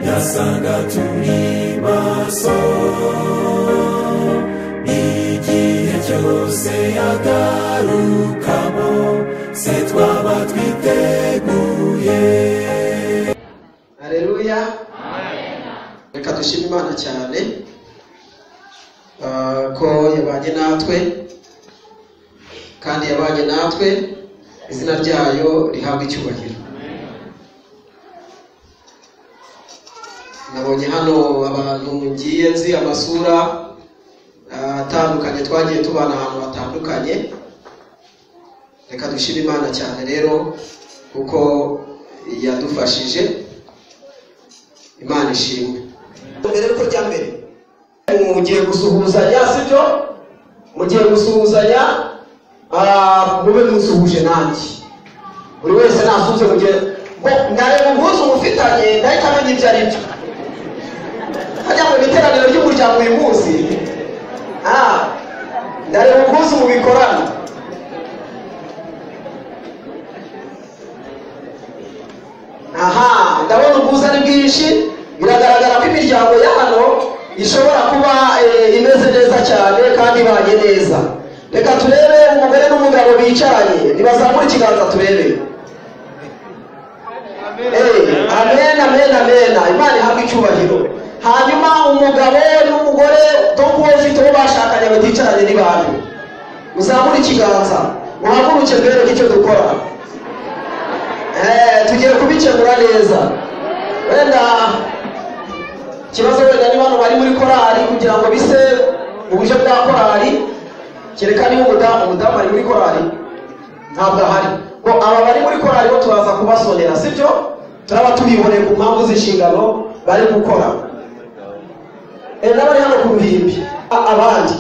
turasanga turi maso igihe cyose yagarukamo se twaba twiteguye Haleluya. Reka dushime Imana cyane ah, ko yabanye natwe kandi yabanye natwe izina ryayo rihabwa icyubahiro. Nabonye hano abantu ngiye nzi amasura ah, atandukanye twagiye tubana ahantu hatandukanye reka dushime Imana cyane rero kuko yadufashije imana ishimwe mbere yuko jya mbere mugiye gusuhuzanya sibyo mugiye gusuhuzanya ah, mube musuhuje nanjye buri wese nasuhuze mugihe ngo ndareba ubwuzu mufitanye ndahita amenya ibyo ari byo hajya mu iteraniro ry'umuryango uyu munsi ah, ndareba ubwuzu mubikorana aha ndabona ubwuzu ari bwinshi biragaragara ko imiryango ya hano ishobora kuba eh, imeze neza cyane kandi ibanye neza reka turebe umugore n'umugabo bicaranye nibazamura ikiganza turebe Eh, amen amen amen imana ihabwa icyubahiro hanyuma umugabo n'umugore tom bafite uwo bashakanye baticaranye ni bantu uzamure ikiganza uhaguruke mbereke icyo dukora Eh, tugiye kubikemura neza wenda ikibazo wenda ni bano bari muri korali kugira ngo bise uburyo bwa korali kereka niba umudamu umudamu ari muri korali ntabwo ahari ngo aba bari muri korali bo turaza kubasonera sibyo turaba tubiboneye ku mpamvu z'inshingano bari gukora Eh, n'abari hano ku ruhimbi a- abandi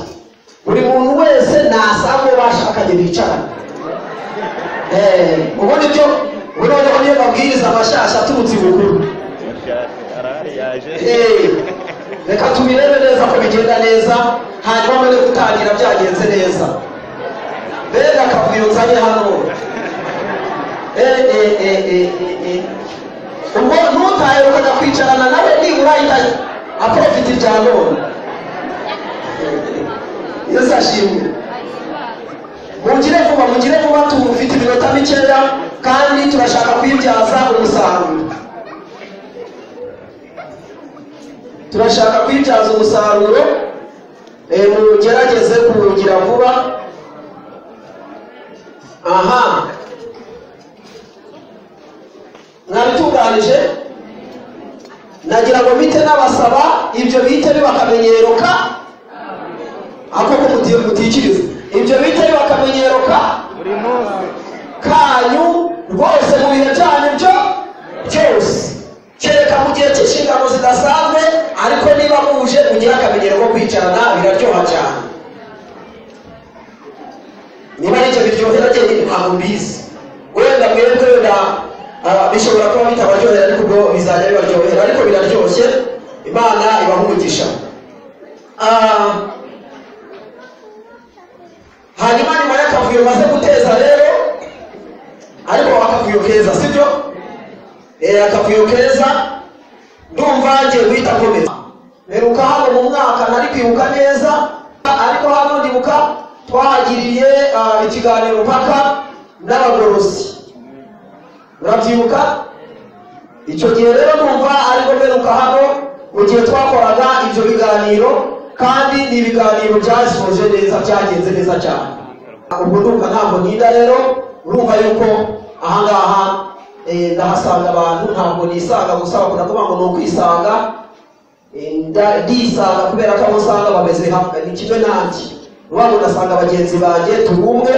buri muntu wese nasabe uwo bashakanye bicaranye Eh, ubundi byo ubundi noneho niyo mabwiriza amashyashya aturutse ibukuru Eh, reka tubirebe neza ko bigenda neza hanyuma mbere yo gutangira byagenze neza mbega akavuyo nzanye hano Eh, eh, eh, eh, eh, eh. ubwo ntutahe ukajya kwicarana nawe nibura ahita aprofita ibya none yesu ashimwe mugire vuba mugire vuba tumufite iminota mikeya kandi turashaka kuyibyaza umusaruro turashaka kuyibyaza umusaruro eh, mugerageze kuwugira vuba aha mwabitunganije nagira ngo bite n'abasaba ibyo bite bibakamenyero ka ako ko muti- mutikiriza ibyo bita bakamenyero ka buri munsi kanyu rwose mu bihe byanyu byo byose kereka mu gihe cy'inshingano zidasanzwe ariko niba muje mugire akamenyero ko kwicarana biraryoha cyane niba ari ibyo biryohera njye ntabwo mbizi wenda mwebwe wenda ah, bishobora kuba bitabaryohera ariko ubwo bizajya bibaryohera ariko biraryoshye imana ibaha umugisha Ah, hanyuma nyuma y'akavuyo maze guteza rero ariko akavuyo keza sibyo Eh, akavuyo keza ndumva ngiye guhita nkomeza mperuka hano mu mwaka nari kwibuka neza ariko hano ndibuka twahagiriye ah, ikiganiro mpaka n'abagorozi urabyibuka icyo gihe rero numva ariko mperuka hano mu gihe twakoraga ibyo biganiro kandi ni ibiganiro byasoje neza byagenze neza cyane ubwo ndumva ntabwo nida rero urumva yuko ahangaha eh, ndahasanga abantu ntabwo nisanga gusa bakunda kuvuga ngo ni ukwisanga Eh, nda- ndisanga kubera ko abo usanga bameze hamwe ni kimwe nanjye ubabo ndasanga bagenzi banjye turi umwe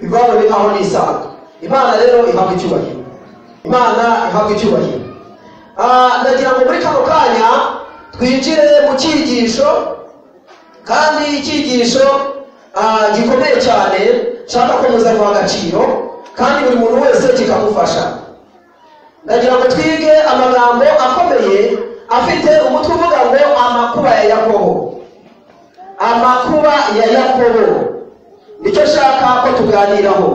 bivamo ni aho nisanga imana rero ihabwa icyubahiro imana ihabwa icyubahiro Ah, ndagira ngo muri kano kanya twinjire mu cyigisho kandi icyigisho ah, gikomeye cyane nshaka ko muza guha agaciro kandi buri muntu wese kikamufasha ndagira ngo twige amagambo akomeye afite umutwe uvuga ngo amakuba ya yakobo amakuba ya yakobo nicyo nshaka ko tuganiraho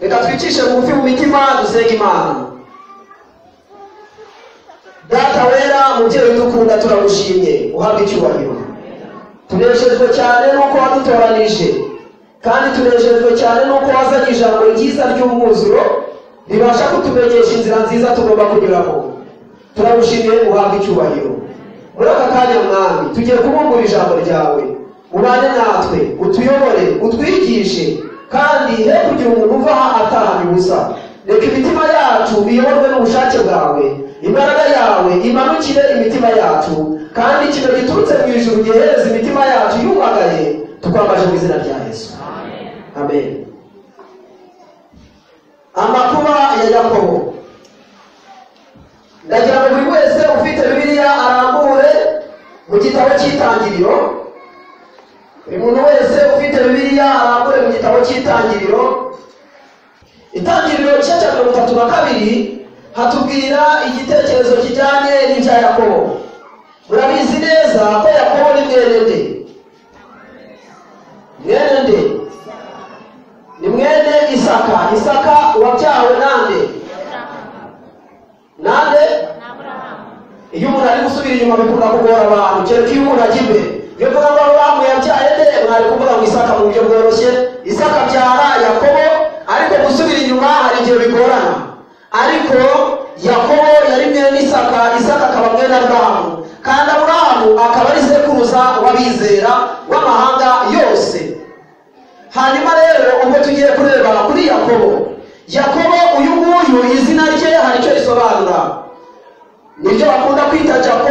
reka twicishe bugufi mu mitima dusenga imana data wera umubyeyi udukunda turagushimye uhabwa icyubahiro tunejejwe cyane n'uko wadutoranije kandi tunejejwe cyane n'uko wazanye ijambo ryiza ry'umwuzuro ribasha kutumenyesha inzira nziza tugomba kunyuramo turagushimiye uhabwa icyubahiro muri aka kanya mwami tugiye kubungura ijambo ryawe ubane natwe utuyobore utwigishe kandi he kugira umuntu uva aha atahana ubusa reka imitima yacu iyoborwe n'ubushake bwawe imbaraga yawe imanukire imitima yacu kandi ikintu giturutse mu ijuru gihereza imitima yacu yubagaye tukwambaje mu izina rya yesu amen amakuba ya yakobo ndagira ngo buri wese ufite bibiliya arambure mu gitabo cy'itangiriro buri muntu wese ufite bibiliya arambure mu gitabo cy'itangiriro itangiriro gice cya mirongo itatu na kabiri hatubwira igitekerezo kijyanye n'ibya yakobo murabizi neza ko yakobo ni mwene nde mwene nde ni mwene isaka isaka wabyawe nande nande iyo umuntu ari gusubira inyuma bikunda kugora abantu kereka iyo umuntu ajya imbere iyo uvuga ngo aburahamu yabyaye nde mwari kuvuga ngo isaka mu buryo bworoshye isaka abyara yakobo ariko gusubira inyuma hari igihe bigorana ariko yakobo yari mwene isaka isaka akaba mwene aburahamu kandi aburahamu akaba ari sekuruza w'abizera w'amahanga yose hanyuma rero ubwo tugiye kureba kuri yakobo yakobo uyu nguyu izina rye hari icyo risobanura nibyo bakunda kwita jacob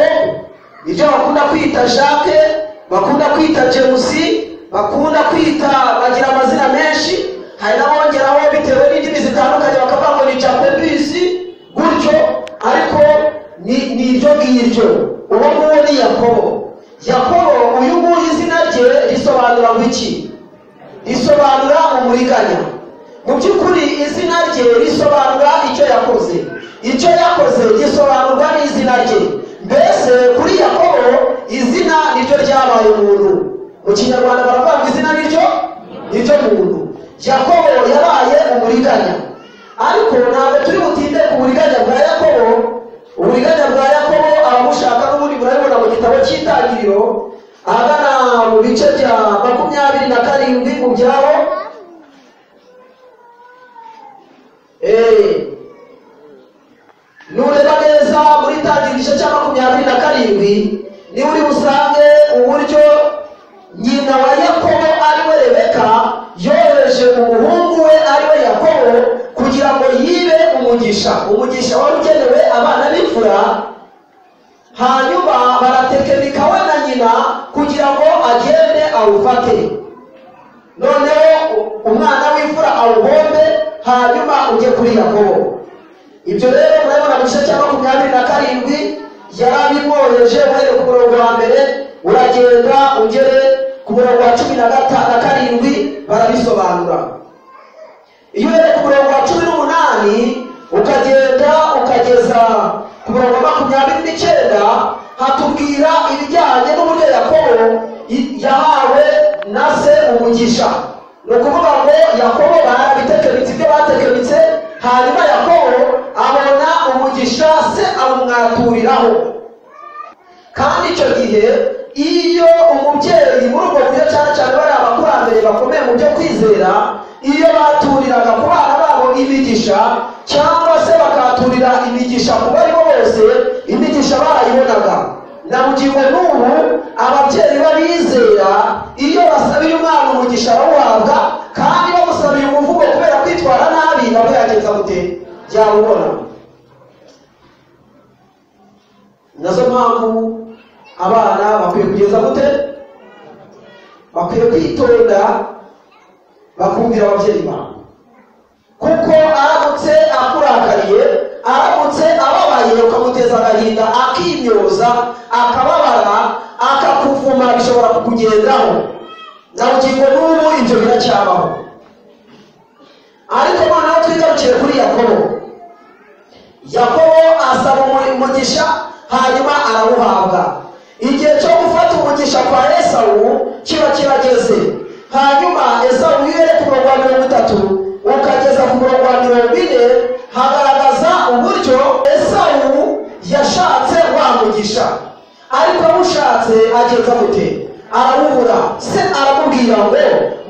nibyo bakunda kwita jacques bakunda kwita jemusi bakunda kwita bagira amazina menshi hari n'abongeraho bitewe n'indimi zitandukanye bakavuga ngo ni jacobisi gutyo ariko ni ni iryo ngiryo uwo nguwo ni yakobo yakobo uyu nguyu izina rye risobanura ngo iki risobanura umuriganya mu by'ukuri izina rye risobanura icyo yakoze icyo yakoze gisobanurwa n'izina rye mbese kuri yakobo izina niryo ryabaye umuntu mu kinyarwanda baravuga ngo izina niryo niryo muntu yakobo yabaye umuriganya ariko ntabwo turi butinde ku buriganya bwa yakobo uburiganya bwa yakobo abamushaka n'ubundi murabibona mu gitabo cy'itangiriro ahagana mu bice bya makumyabiri na karindwi mu byabo Eh, nureba neza muri tangira igice cya makumyabiri na karindwi niba uri busange uburyo nyina wa yakobo ari we rebeka yohereje umuhungu we ari we yakobo kugira ngo yibe umugisha umugisha wari ugenewe abana b'imfura hanyuma baratekenika we na nyina kugira ngo agende awufate noneho u- umwana w'imfura awuhombe hanyuma ujye kuri yakobo ibyo rero murabibona mu gice cya makumyabiri na karindwi yari abimwohereje uhereye ku murongo wa mbere uragenda ugere ku murongo wa cumi na gata na karindwi barabisobanura iyo uhereye ku murongo wa cumi n'umunani ukagenda ukageza ku murongo wa makumyabiri n'icyenda hatubwira ibijyanye n'uburyo yakobo i- yahawe na se umugisha ni ukuvuga ngo yakobo barabitekemitse ibyo batekemitse hanyuma yakobo abona umugisha se awumwaturiraho kandi icyo gihe iyo umubyeyi muri ubwo buryo cyane cyane bariya abakurambere bakomeye mu byo kwizera iyo baturiraga ku bana babo imigisha cyangwa se bakaturira imigisha ku bari bo bose imigisha barayibonaga na bugingo n'ubu ababyeyi b'abizera iyo basabiye umwana umugisha barawuhabwa kandi bamusabiye umuvugo kubera kwitwara nabi nabo yagenza gute byawubona nazo mpamvu abana bakwiye kugeza gute bakwiye kwitonda bakumvira ababyeyi babo kuko aramutse akurakariye aramutse ababaye ukamuteza agahinda akimyoza akababara akakuvuma bishobora kukugendaho na bugingo n'ubu ibyo biracyabaho ariko noneho twigarukiye kuri yakobo yakobo asaba umuri- umugisha hanyuma arawuhabwa igihe cyo gufata umugisha kwa esawu kiba kirageze hanyuma esawu wihere ku murongo wa mirongo itatu ukageza ku murongo wa mirongo ine hagaragaza uburyo esawu yashatse ariko abushatse ageka gute arabubura se aramubwira ngo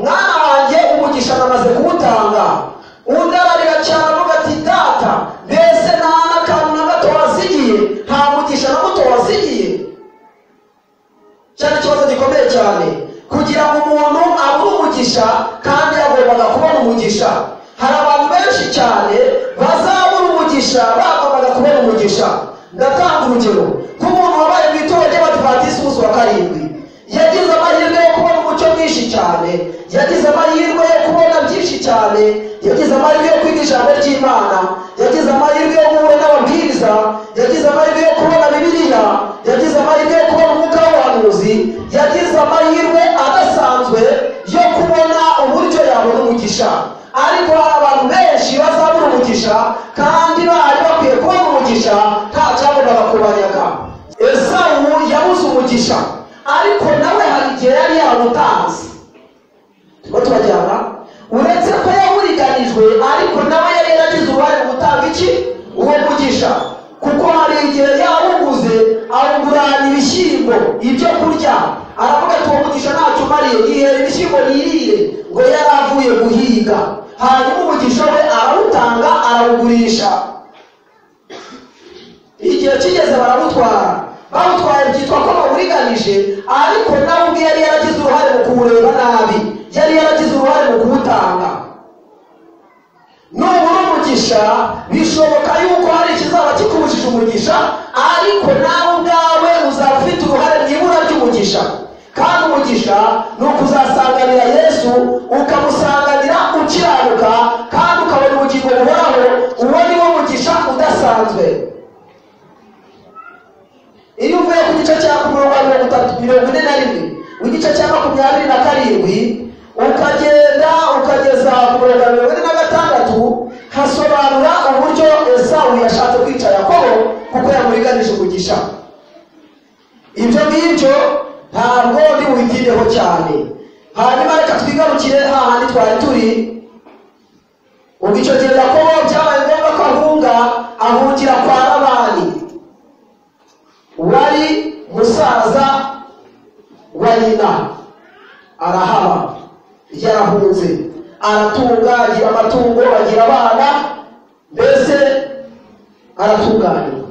mwana wanjye umugisha namaze kuwutanga undararira cyane avuga ati data mbese nta n'akantu na gato wasigiye nta mugisha na muto wasigiye cyari ikibazo gikomeye cyane kugira ngo umuntu abone umugisha kandi yagombaga kubona umugisha hari abantu benshi cyane bazabura umugisha bagombaga kubona umugisha ndatanga urugero nk'umuntu wabaye mu itorero ry'abadivantisiti umunsi wa karindwi yagize amahirwe yo kubona umucyo mwinshi cyane yagize amahirwe yo kubona byinshi cyane yagize amahirwe yo kwiga ijambo ry'imana yagize amahirwe yo guhura n'ababwiriza yagize amahirwe yo kubona bibiliya yagize amahirwe yo kubona umwuka w'ubuhanuzi yagize amahirwe adasanzwe yo kubona uburyo yabona umugisha ariko hari abantu benshi bazabura umugisha kandi bari bakwiye kubona umugisha nta cyagombaga kubanyaga esawu yabuze umugisha ariko nawe hari igihe yari yawutanze turimo turajyana uretse ko yawuriganijwe ariko nawe yari yaragize uruhare mu gutanga iki uwo mugisha kuko hari igihe yawuguze awugurana ibishyimbo ibyo kurya aravuga ati uwo mugisha ntacyo umariye yihera ibishyimbo yirire ngo yari avuye guhiga hanyuma umugisha we arawutanga arawugurisha igihe kigeze barawutwara bawutwaye byitwa ko bawuriganije ariko nawe ubwe yari yaragize uruhare mu kuwureba nabi yari yaragize uruhare mu kuwutanga nubura umugisha bishoboka yuko hari ikizaba kikubujije umugisha ariko nawe ubwawe uzaba ufite uruhare mu ibura ry'umugisha kandi umugisha ni ukuzasanganira yesu ukamusanganira ukiranuka kandi ukabona ubugingo buhoraho uwo ni wo mugisha udasanzwe iyo uvuye ku gice cya makumyabiri mirongo itatu mirongo ine na rimwe igice cya makumyabiri na karindwi ukagenda ukageza ku mirongo mirongo ine na gatandatu hasobanura uburyo esawu yashatse kwica yakobo kuko yamuriganije umugisha ibyo ngibyo ntabwo ndi bubitindeho cyane hanyuma reka twigarukire hahandi twari turi ubwo icyo gihe yakobo byabaye ngombwa ko ahunga ahungira kwa labani wari musaza wa nyina arahaba yarahunze aratunga agira amatungo agira abana mbese aratunganywa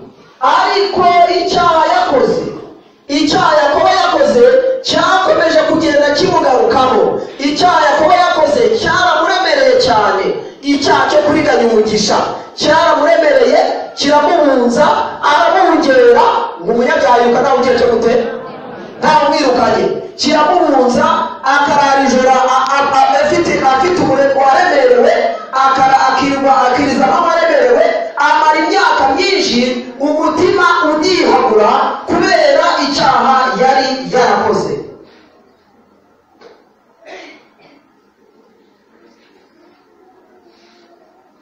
ariko icyaha yakoze icyaha yakobo yakoze cyakomeje kugenda kimugarukaho icyaha yakobo yakoze cyaramuremereye cyane icyaha cyo kuriganya umugisha cyaramuremereye kiramuhunza aramuhungera ngo umunyabyaha nta bukire cyo gute ntamwirukanye kiramuhunza akarara ijoro a- a- a- afite afite umurego waremerewe akara akirwa akiriza nk'awaremerewe amara imyaka myinshi umutima unihagura kubera icyaha yari yarakoze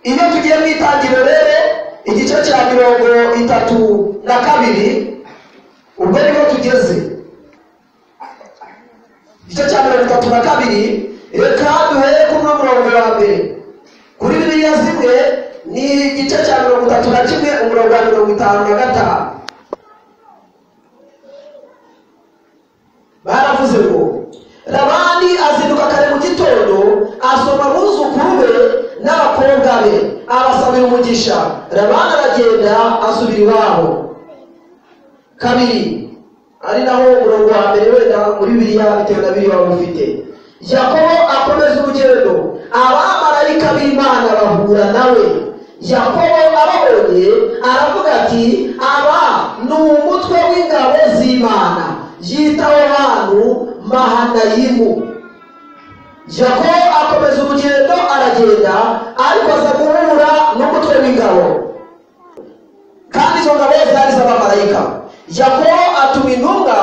iyo tugiye mu itangiriro rero igice cya mirongo itatu na kabiri ubwo niho tugeze igice cya mirongo itatu na kabiri reka duhere ku no murongo wa mbere kuri biriya zimwe ni igice cya mirongo itatu na kimwe umurongo wa mirongo itanu na gatanu baravuze ngo labani azinduka kare mu gitondo asoma abuzukuru be n'abakobwa be abasabira umugisha labani aragenda asubira iwabo kabiri ari naho umurongo wa mbere wenda muri biriya bitewe na biriya waba ufite yakobo akomeza urugendo abamarayika b'imana bahura nawe yakobo ababonye aravuga ati aba ni umutwe w'ingabo z'imana yita aho hantu mahanayimu yakobo akomeza urugendo aragenda ariko aza guhura n'umutwe w'ingabo kandi izo ngabo zari iz'abamarayika yakobo atuma intumwa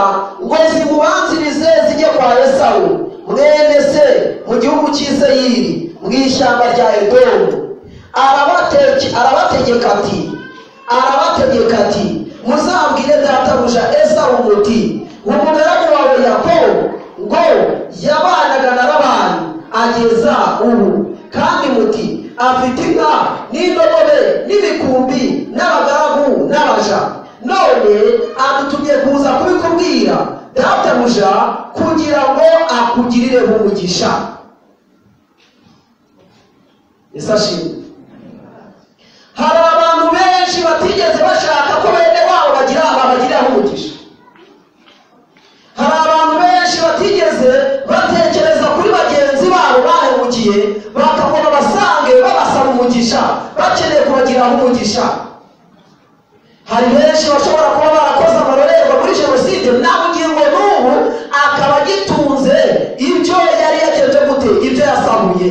ngo zimubanzirize zijye kwa esawu mwene se mu gihugu cy'i seyiri mu ishyamba rya edomu Arabate- arabategeka ati arabategeka ati muzabwire databuja esawu muti umugaragu wawe yakobo ngo yabanaga na labani ageza ubu kandi muti afite inka n'indogobe n'ibikumbi n'abagaragu n'abaja none none adutumye kuza kubikubwira databuja kugira ngo akugirire umugisha yesu ashimwe hari abantu benshi batigeze bashaka ko bene wabo bagira babagiriraho umugisha hari abantu benshi batigeze batekereza kuri bagenzi babo bahemukiye bakabona basange babasaba umugisha bakeneye kubagiraho umugisha hari benshi bashobora kuba barakoze amarorerwa muri jenoside na bugingo n'ubu akaba agitunze ibyo yari yagenje gute ibyo yasabuye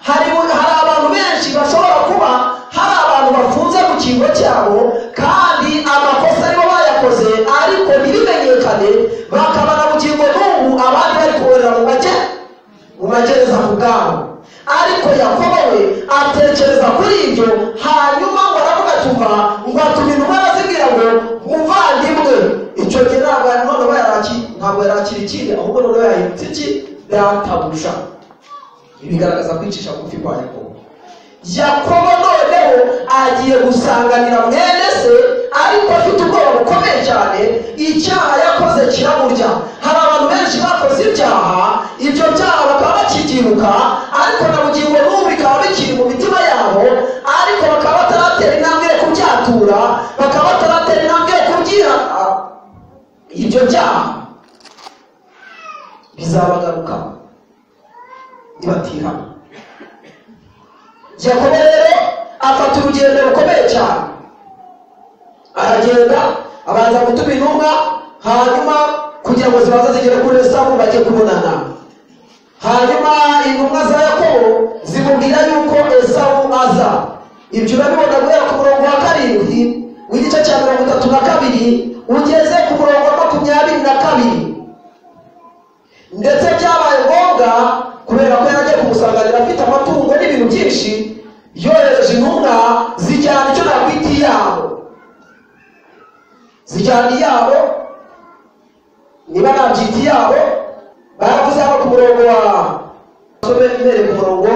hari hari abantu benshi bashobora kuba hari abantu bafunze ku kigo cyabo kandi amakosa aribo bayakoze ariko ntibimenyekane bakaba na bugingo n'ubu abandi bari kuborera mu make mu magereza ku bwabo ariko yakobo we atekereza kuri ibyo hanyuma ngo aravuga atuma ngo atuma intumwa arazibwira ngo muvandimwe icyo gihe ntabwo yari noneho yaraki ntabwo yarakira ikindi ahubwo noneho yahindutse iki databuja bigaragaza kwicisha bugufi kwa yakobo yakobo noneho agiye gusanganira mwene se ariko afite ubwoba bukomeye cyane icyaha yakoze kiramurya hari abantu benshi bakoze ibyaha ibyo byaha bakaba bakibyibuka ariko na bugingo n'ubu bikaba bikiri mu mitima yabo ariko bakaba bataratera intambwe yo kubyatura bakaba bataratera intambwe yo kubyiha ibyo byaha bizabagarukaho ntibatihana yakobo rero afata urugendo rukomeye cyane aragenda abanza gutuma intumwa hanyuma kugira ngo zibanze zigere kuri esamu bajye kubonana hanyuma intumwa za yakobo zimubwira yuko esamu aza ibyo urabibona guhera ku murongo wa karindwi w'igice cya mirongo itatu na kabiri ugeze ku murongo wa makumyabiri na kabiri ndetse byabaye ngombwa kubera ko yajya kumusanganira afite amatungo n'ibintu byinshi yohereje intumwa zijyana icyo nakwita iyabo zijyana iyabo niba nabyita iyabo baravuze hano ku murongo wa masobe imbere ku murongo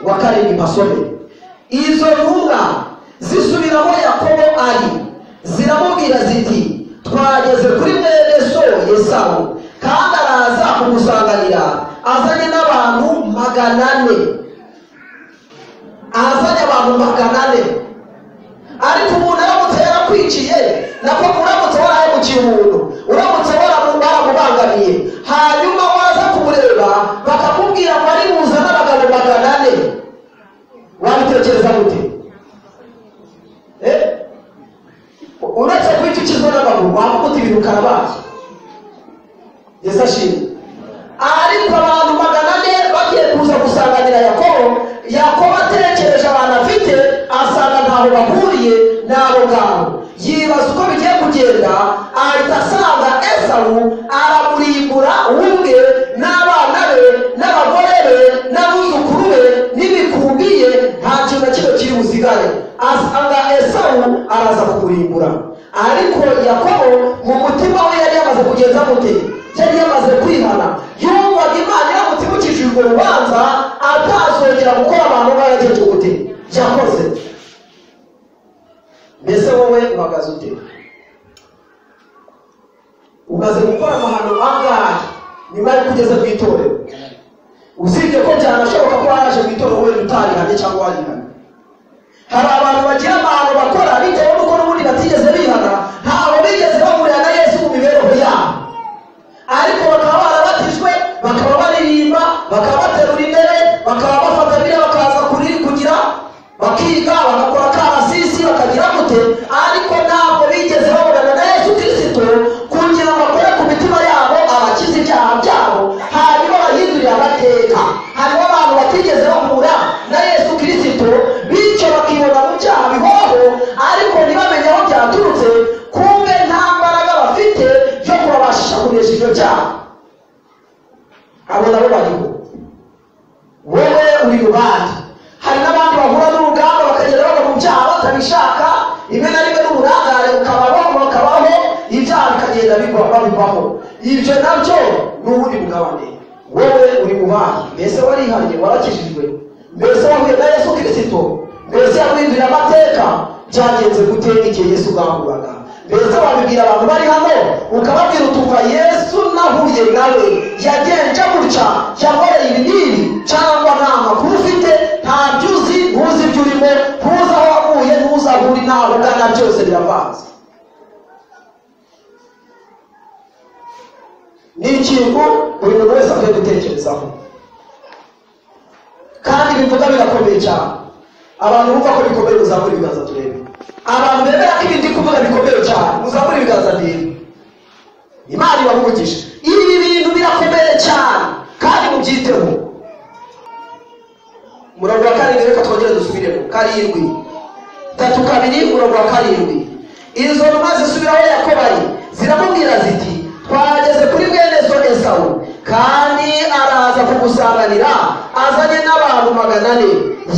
wa karindwi masobe izo ntumwa zisubiramo yakobo ari ziramubwira ziti twageze kuri mwene so yesawu kandi araza kumusanganira azanye n'abantu magana ane azanye abantu magana ane ariko umuntu aramutse yarakwiciye nako uramutse warahemukiye umuntu uramutse waramubangamiye hanyuma waza kumureba bakamubwira ngo ari buze n'abagabo magana ane wabitekereza gute Eh? uretse kwicikizwa n'amaguru wavuga uti ibintu karabaye yesu ashimwe ariko abantu magana ane bagiye kuza gusanganira yakobo yakobo atekereje abantu afite asanga ntaho bahuriye n'abo ngabo yibaza uko bigiye kugenda ahita asanga esawu aramurimbura we ubwe n'abana be n'abagore be n'abuzukuru be n'imikumbi ye nta kintu na kimwe kiri busigare asanga esawu araza kumurimbura ariko yakobo mu mutima we yari yamaze kugeza mute yari yamaze kwihana yumvaga imana iramutse urwo rubanza atazongera gukora abantu barageje gute yakoze mbese wowe uhagaze ute umaze gukora amahano angahe nyuma yo kugeze ku itorero usibye ko byanashoboka ko waraje mu itorero wenda utarihanye cyangwa warihanye hari abantu bagira amahano bakora bitewe n'uko n'ubundi batigeze bihana ntabwo bigeze bahurira na yesu mu mibereho yabo ariko bakaba barabatijwe bakaba baririmba bakaba baterura intebe bakaba bafata biriya bakaza kuri kugira bakiga bagakora karasisi bakagira gute ariko ntabwo bigeze babonana na yesu kirisito kugira ngo akore ku mitima yabo abakize ibyaha byabo hanyuma bahindurire amateka hariho abantu batigeze bahura na yesu kirisito bityo bakibona mu byaha bihoraho ariko ntibamenye aho byaturutse kumbe nta mbaraga bafite yo kubabashisha kunesha ibyo byaha abo nabo bariho wowe uri rubanza hari n'abandi bahura n'urugamba bakagenda bava mu byaha batabishaka rimwe na rimwe n'uburangare bukabaho bakabaho ibyaha bikagenda bigwa babivaho ibyo nabyo ni ubundi bugabane wowe uri rubanza mbese warihanye warakijijwe mbese wahuye na yesu kirisito mbese yaguhinduriye amateka byagenze gute igihe yesu bwahuraga mbese wabibwira abantu bari hano ukababwira utumva yesu nahuye nawe yagenje gutya yakoreye ibi n'ibi cyangwa nta makuru ufite ntabyo uzi ntuzi ibyo urimo ntuzi aho wavuye ntuzi aho uri ntaho ugana byose biravanze ni ikintu buri muntu wese akwiye gutekerezaho kandi bivuga birakomeye cyane abantu bumva ko bikomeye muzamura ibiganza turebe abantu bemera ko ibindi kuvuga bikomeye cyane muzamura ibiganza ndebe imana ibamugisha ibi bintu birakomeye cyane kandi mubyiteho umurongo wa karindwi reka twongere dusubiremo karindwi tatu kabiri umurongo wa karindwi izo numa zisubiraho yakobari ziramubwira ziti twageze kuri mwene so esawu kandi araza kugusanganira azanye n'abantu magana ane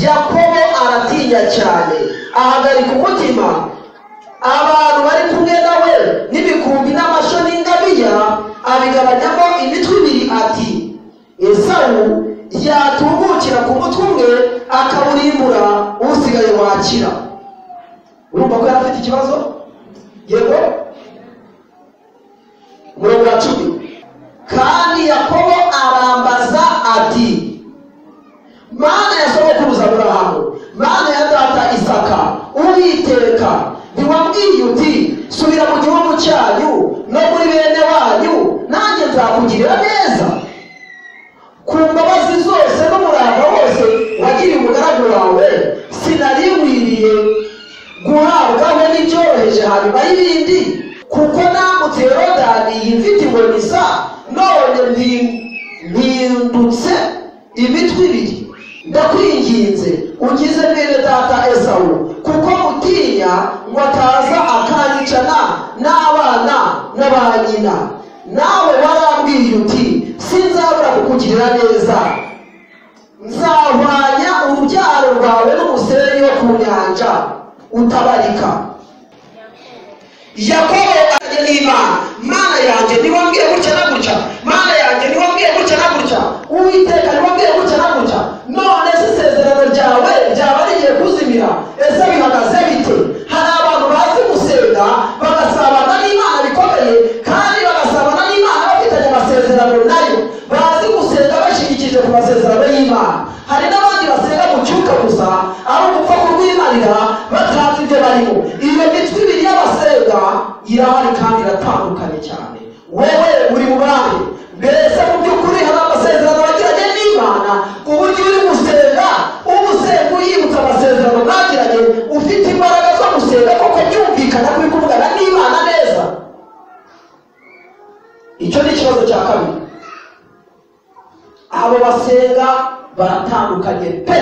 yakobo aratinya cyane ahagarika umutima abantu bari kumwe nawe n'ibikumbi n'amasho n'ingamiya abigabanyamo imitwe ibiri ati esawu yatungukira ku mutwe umwe akawurimbura usigaye wakira urumva ko yari afite ikibazo yego umurongo wa cumi kandi yakobo arambaza ati mana ya sogokuruza aburahamu mana ya data isaka uwiteka ntiwambwiye uti subira mu gihugu cyanyu no muri bene wanyu nanjye nzakugirira neza ku mbabazi zose n'umurava wose wagiriye umugaragu wawe sinariwiriye guhabwaho n'ibyoroheje hanyuma y'ibindi kuko nambutse yorodani yimfitiwe misa none mpi- mpindutse imitwe ibiri ndakwinginze ugize mwene data esawu kuko mutinya ngo ataza akanyicana n'abana na ba nyina nawe warambwiye uti sinzabura kukugirira neza nzahwanya urubyaro rwawe n'umusenyi wo ku nyanja utabarika yakobo ajya n'imana mana yanjye ntiwambwiye gutya na gutya mana yanjye ntiwambwiye gutya na gutya uwiteka ntiwambwiye gutya na gutya none se isezerano ryawe ryaba rigiye kuzimira ese bihagaze bite hari abantu bazi gusenga bagasabana n'imana bikomeye kandi bagasabana n'imana bafitanye amasezerano nayo bazi gusenga bashyigikiye ku masezerano y'imana hari n'abandi basenga mu cyuka gusa aho gupfa kurwimarira batazi ibyo barimo iyo mitwe ibiri y'abasenga irahari kandi iratandukanye cyane wowe uri mu bahe mbese mu by'ukuri hari amasezerano bagiranye n'imana ku buryo uri gusenga uba usenga uyibutsa amasezerano mwagiranye ufite imbaraga zo gusenga kuko byumvikana ko uri kuvugana n'imana neza icyo ni ikibazo cya kabiri abo basenga baratandukanye pe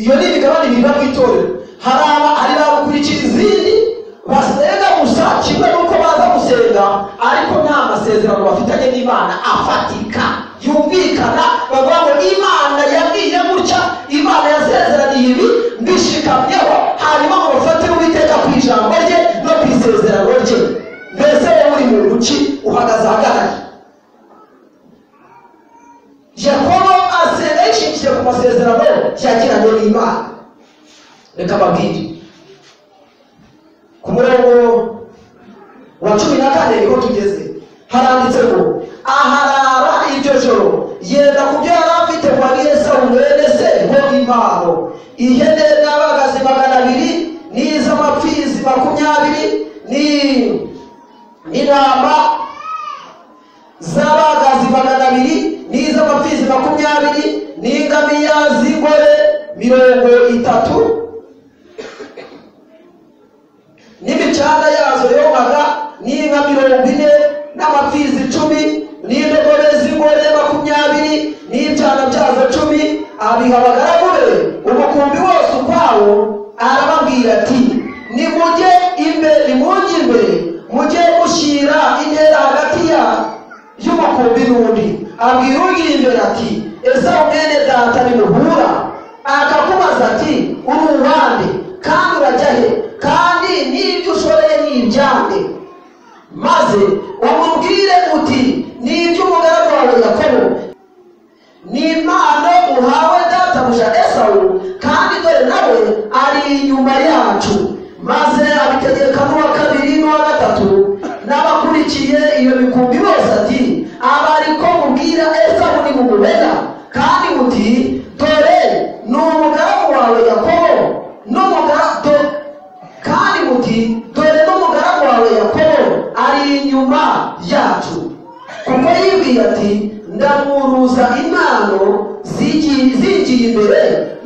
iyo ni imigabane ibiri bamwitorera hari aba hari bagukurikira izindi basenga gusa kimwe n'uko baza gusenga ariko nta masezerano bafitanye n'imana afatika yumvikana bavuga ngo imana yabwiye gutya imana yasezeraniye ibi mbishikamyeho hanyuma ngo bafatire uwiteka ku ijambo rye no ku isezerano rye mbese wowe uri muntu ki uhagaze ahagaraye yakobo asenga yishingiye ku masezerano yagiranye n'imana reka babwire ku murongo wa cumi na kane niho tugeze haranditse ngo aharara iryo joro yenda ku byo yari afite ngo abwire esawu mwene se ho impano ihene n'abagazi magana abiri n'iz'amapfizi makumyabiri ni- n'intama z'abagazi magana abiri n'iz'amapfizi makumyabiri n'ingamiya z'ingore mirongo itatu n'imicanga yazo yogaga n'inka mirongo ine n'amapfizi icumi n'indogore z'ingore makumyabiri n'ibyana byazo cumi abiha abagaragu be umukumbi wose ukwawo arababwira ati nimujye imbere nimujye imbere mujye mushyira intera hagati ya y'umukumbi n'undi abwira uri imbere ati ese mwene data nimuhura akakubaza ati uri uwande kandi urajya he kandi n'ibyo ushoreye ni ibyanjye maze umubwire uti ni iby'umugaragu wawe yakobo ni impano uhawe databuja esawu kandi dore nawe ari inyuma yacu maze abitegeka n'uwa kabiri n'uwa gatatu n'abakurikiye iyo mikumbi bose ati abariko mubwira esabu nimugumena kandi muti dore ni umugaragu wawe yakobo n'umuga- do- kandi muti dore n'umugaragu wawe yakobo ari inyuma yacu kuko yibwiye ati ndamuruza impano zigiye zigiye imbere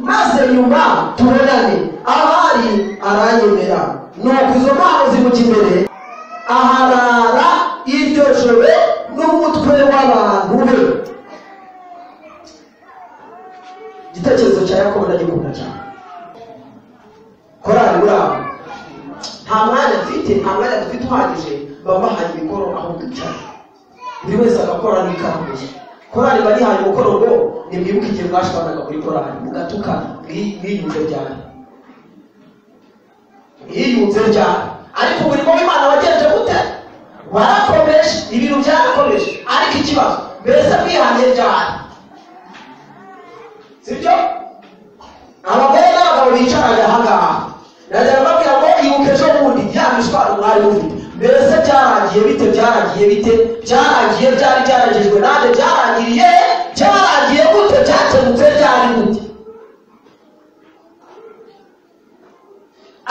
maze nyuma tubonane ahari aranyemera nuko izo mpano zimuca imbere aharara iryo joro n'umutwe w'abantu be igitekerezo cya yakobo ndagikunda cyane korari burabo nta mwanya mfite nta mwanya dufite uhagije baba bahaye imikoro aho twicara buri wese agakora n'ikaramu ye korari barihaye umukoro ngo nimwibuke igihe mwashwanaga muri korari mugatuka mwi- mwiyunze ryane mwiyunze ryane ariko umurimo w'imana wagenze gute warakomeje ibintu byarakomeje ariko ikibazo mbese mwihanye ryane sibyo abagore n'abagabo bicaraga ahangaha nagera mbabwira ngo ibuka ejo bundi ya mishwaro mwari mufite mbese byarangiye bite byarangiye bite byarangiye byari byarangijwe nanjye byarangiriye byarangiye gute byakemutse ryari gute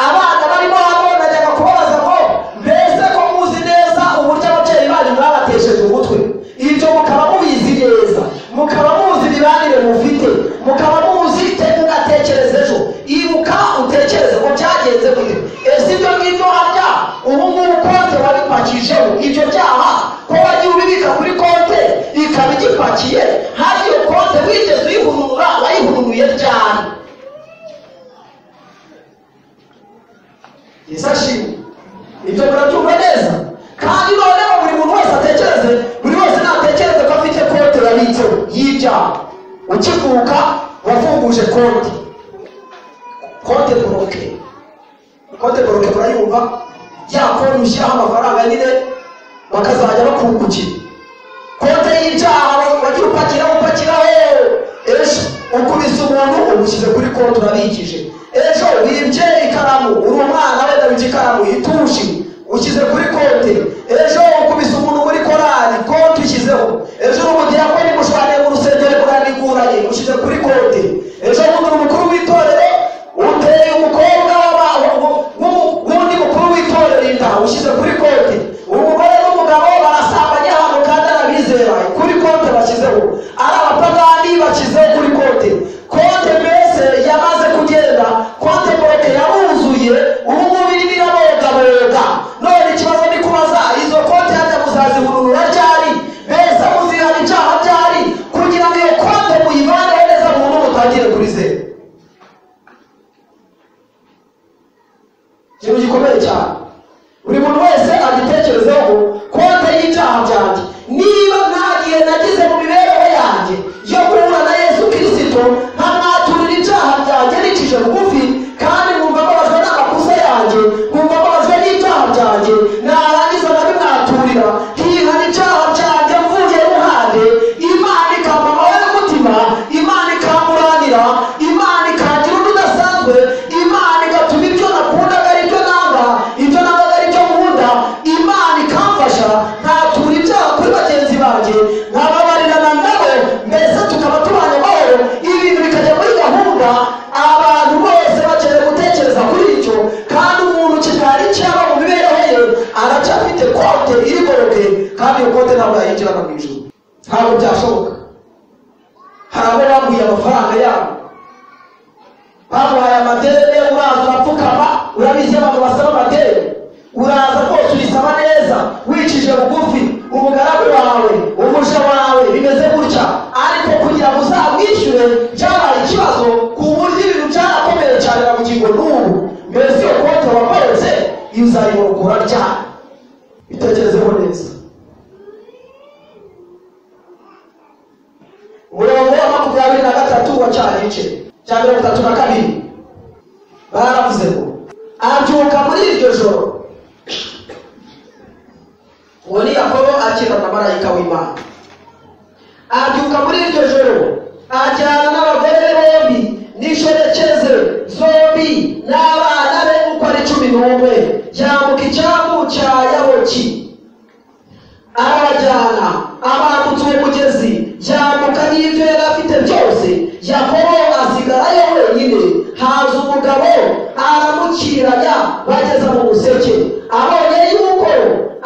abana barimo hano najyaga kubabaza ngo mbese ko muzi neza uburyo ababyeyi banyu mwabatesheje umutwe ibyo mukaba mubizi neza mukaba muzi imibanire mufite mukaba muzi te mugatekereza ejo ibuka utekereze ko byagenze gute ese ibyo ngibyo harya ubu ngubu konte wabipakijeho ibyo byaha ko wagiye ubibika kuri konte ikaba igipakiye hari iyo konte wigeze uyihurura wayihururuye ryari yesu ashimwe ibyo murabyumva neza kandi noneho buri muntu wese atekereze buri wese natekereze ko afite konti yabitseho y'ibyaha ukivuka wafunguje konti konti boroke konti boroke murayumva ya konti ushyiraho amafaranga nyine bakazajya bakungukira konti y'ibyaha wagira upakira upakira ejo ukubise umuntu umushyize kuri konti urabikije ejo wibye ikaramu uri umwana wenda wibye ikaramu itushi ushyize kuri konti ejo ukubise umuntu muri korari konti ushyizeho ejo uri umudiyakoni mushwaniye mu rusengero muraniguranye ushyize kuri konti ejo bundi uri umukuru w'itorero uteye umukobwa w'aba- w'u- w'u- w'undi mukuru w'itorero inda ushyize kuri konti umugore n'umugabo barasambanye ahantu kandi arabizera kuri konti bashyizeho ari abapagani bashyizeho kuri konti konti mbese yamaze kugenda konti mboneke yaruzuye ubu ngubu irimo irabogaboga none ikibazo ni kubaza izo konti hajya muzazihururura ryari mbese muzihana ibyaha byari kugira ngo iyo konti muyibaneho neza burundu mutangire kurizera ikintu gikomeye cyane buri muntu wese agitekerezeho konte y'ibyaha byanjye niba nta gihe nagize mu mibereho yanjye yo guhura na yesu kirisito nkamwaturira ibyaha byanjye nicije bugufi kandi nkumva mbabajwe n'amakosa yanjye nkumva mbabajwe n'ibyaha byanjye narangiza nkabimwaturira nkihana ibyaha byanjye mvuye ruhande imana ikampamaho n'umutima imana ikamburanira imana ikagira undi udasanzwe imana igatuma ibyo nakundaga ari byo nanga ibyo nangaga ari byo nkunda imana ikamfasha nkatura ibyaha kuri bagenzi banjye nkababarira na nabo mbese tukaba tubanye amahoro ibintu bikajya muri gahunda abantu bose bakeneye gutekereza kuri icyo kandi umuntu kikari cyaba mu mibereho ye aracyafite kote iri goroke kandi iyo kote ntabwo yayinjirana mu ijuru ntabwo byashoboka hari abo baguye amafaranga yabo baguhaye amadeni uraza urapfukama urabizi abantu basaba amadeni uraza rwose urisaba neza wicije bugufi umugaragu wawe umuja wawe bimeze gutya ariko kugira ngo uzamwishyure byabaye ikibazo ku buryo ibintu byarakomeye cyane na bugingo n'ubu mbese iyo konti wakoretse uzayibungura ryari bitekerezeho neza umurongo wa makumyabiri na gatatu wa cya gice cya mirongo itatu na kabiri baravuze ngo abyuka muri iryo joro uwo ni yakobo akira na marayika w'imana abyuka muri iryo joro ajyana n'abagore be bombi n'inshoreke ze zombi n'abana n'umwe yambuka icyambu cya yaboki arabajyana abambutse umugezi yambuka n'ibyo yari afite byose yakobo asigarayo wenyine haza umugabo aramukiranya bageza mu museke abonye yuko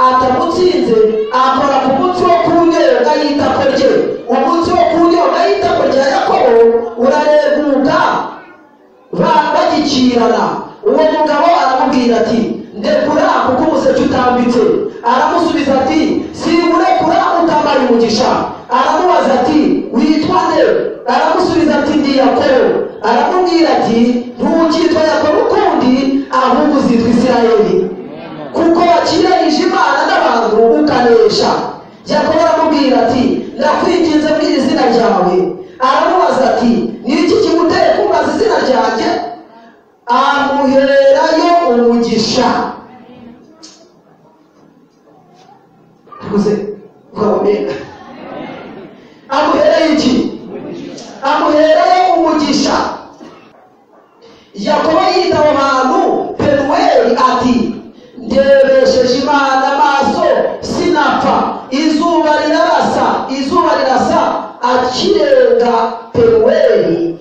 atamutsinze akora ku mutwe wo ku ngereka y'itako rye umutwe wo ku ngereka y'itako rya yakobo urareguka ba- bagikirana uwo mugabo aramubwira ati ndekura kuko umuseke utambitse aramusubiza ati singurekura utambaye umugisha aramubaza ati witwa nde aramusubiza ati ndi yakobo aramubwira ati ntukitwa yakobo ukundi ahubwo uzitwa isirayeli kuko wakiranyije imana n'abantu ukanesha yakobo aramubwira ati ndakwinginze mu izina ryawe aramubaza ati ni iki kiguteye kumbaza izina ryanjye amuherayo umugisha tuguze kurabamega amuherayo iki amuherayo umugisha yakobo yitaba abantu penuweli ati ndebesheje imana amaso sinapfa izuba rirarasa izuba rirasa akirenga penuweli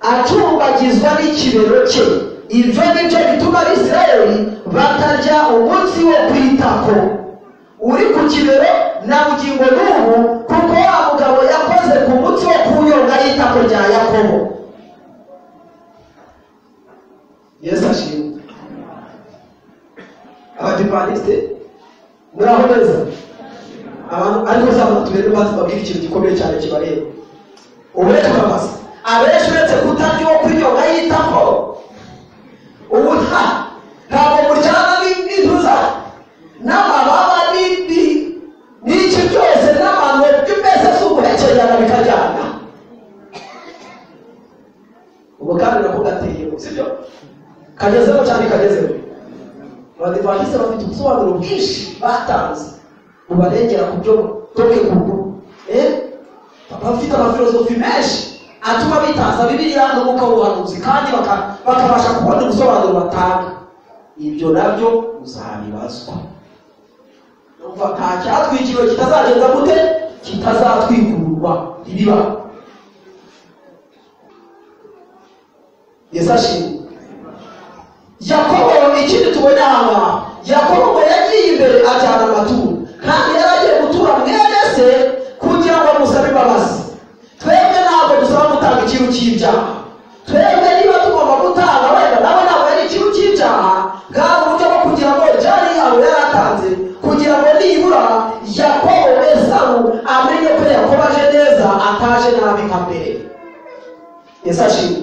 acumbagizwa n'ikibero cye ibyo ni byo bituma abisirayeli batarya umunsi wo kwitako uri ku kibero na bugingo n'ubu kuko wa mugabo yakoze ku munsi wo kunyonga y'itako rya yakobo yesu ashimwe abadivantisite muraho neza abantu ariko zaba tubere maze babwire ikintu gikomeye cyane kibareba ubu rero turabaza abenshi uretse kutarya uwo kwinyoga yitako ubu nta ntabwo muryana ni- n'intuza n'amababa ni- ni- n'iki byose n'abantu by'imeze z'uguhekerana bikajyana ubu kandi nako gateye sibyo kagezeho cyane kagezeho abadivantisite bafite ubusobanuro bwinshi batanze bubarengera ku byo toke kugu eh? bafite amafilozofi menshi atuma bitaza bibiliya n'umwuka w'ubuhanuzi kandi baka- bakabasha kubona ubusobanuro batanga ibyo nabyo uzabibazwa numva nta cyatwikiriwe kitazagenda gute kitazatwikurwa ntibiba yesu ashimwe yakobo ikindi tubona aha yakobo ngo yagiye imbere ajyana amaturo kandi yari agiye gutura mwene se kugira ngo amusabe imbabazi twebwe ntabwo dusaba gutanga ikintu cy'ibyaha twebwe niba tugomba gutanga wenda nawe ntabwo yari ikintu cy'ibyaha bwa buryo bwo kugira ngo jari yabo yari atanze kugira ngo nibura yakobo esawu amenye ko yakobo aje neza ataje nabi nka mbere yesu ashimwe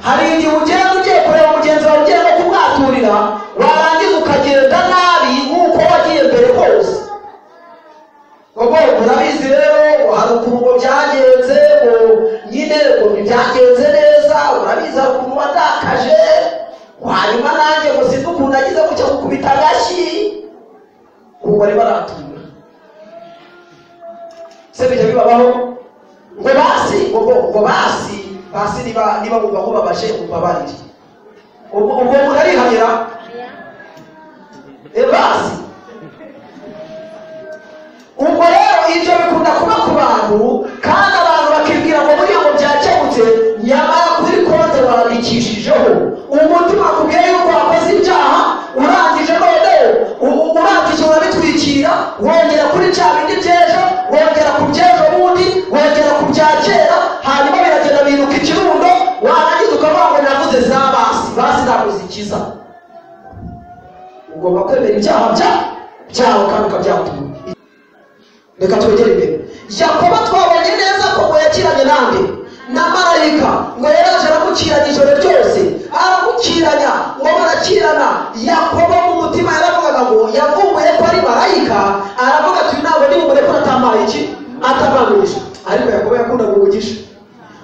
hari igihe ugenda ugiye kureba mugenzi wawe ugiye no kumwaturira warangiza ukagenda nabi nk'uko wagiye mbere kose ubwo murabizi rero hari ukuntu byagenze ngo nyine ngo ntibyagenze neza urabizi hari ukuntu watakaje hanyuma nanjye ngo sinzi ukuntu nagize gutya gukubita agashyi ubu bari baratura se bijya bibabaho ngo basi ngo ngo basi basi niba niba bumva mubabaje mubabarire ubwo ubwo murarihanira e basi ubwo rero ibyo bikunda kuba ku bantu kandi abantu bakibwira ngo buriya ngo byakemutse nyamara kuri konte wandikishijeho umutima akubwiye yuko wakoze ibyaha urangije none u- u- urangije urabitwikira wongera kuri cya bindi by'ejo wongera ku by'ejo bundi wongera ku bya kera hanyuma biragenda biruka ikirundo warangiza ukavuga ngo navuze za basi basi ntabwo zikiza ugomba kwemera ibyaha bya- byawe kandi ukabyatura reka twegere imbere yakobo twabonye neza ko ngo yakiranye nande na marayika ngo yari aje aramukiranya ijoro ryose aramukiranya ngo barakirana yakobo mu mutima yaravugaga ngo yavumbuye ko ari marayika aravuga ati "Uyu ntabwo nimumure ko atamaye iki atamanuye ariko yakobo yakundaga umugisha